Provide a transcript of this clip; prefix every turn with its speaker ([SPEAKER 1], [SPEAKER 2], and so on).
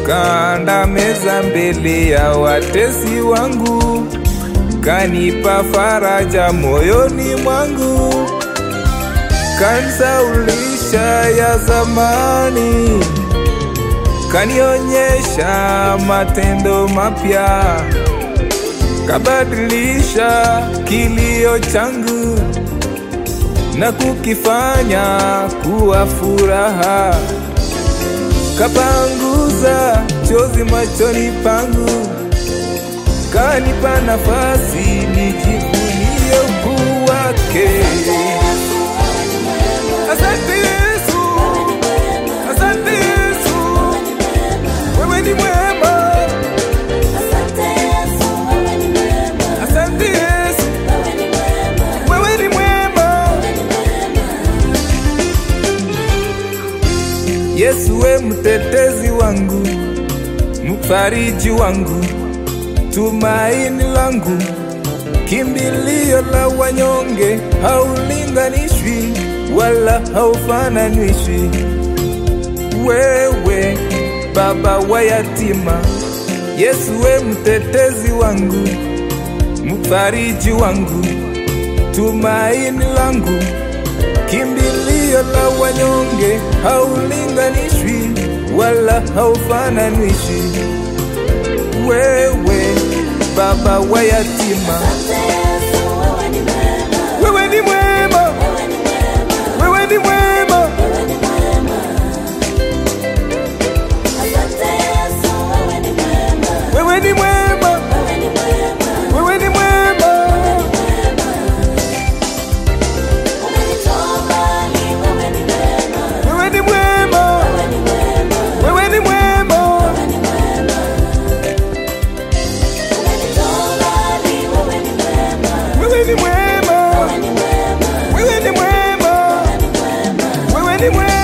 [SPEAKER 1] kaanda meza mbele ya watesi wangu, kanipa faraja moyoni mwangu, kanisaulisha ya zamani, kanionyesha matendo mapya, kabadilisha kilio changu na kukifanya kuwa furaha, kapanguza chozi machoni pangu, kanipa nafasi nijivunie ukuu wake. Asante Yesu, asante Yesu, wewe ni mwema. Asante Yesu, wewe ni mwema. Yesu we mtetezi wangu, mfariji wangu, tumaini langu, kimbilio la wanyonge, haulinganishwi wala haufananishwi. Wewe baba wa yatima, Yesu we mtetezi wangu, mfariji wangu, tumaini langu kimbilio la wanyonge, haulinganishwi wala haufananishwi. Wewe baba wa yatima, wewe ni mwema, wewe ni mwema, wewe ni mwema, wewe ni mwema, wewe ni mwema, wewe ni mwema, wewe ni mwema, wewe ni mwema, wewe ni mwema.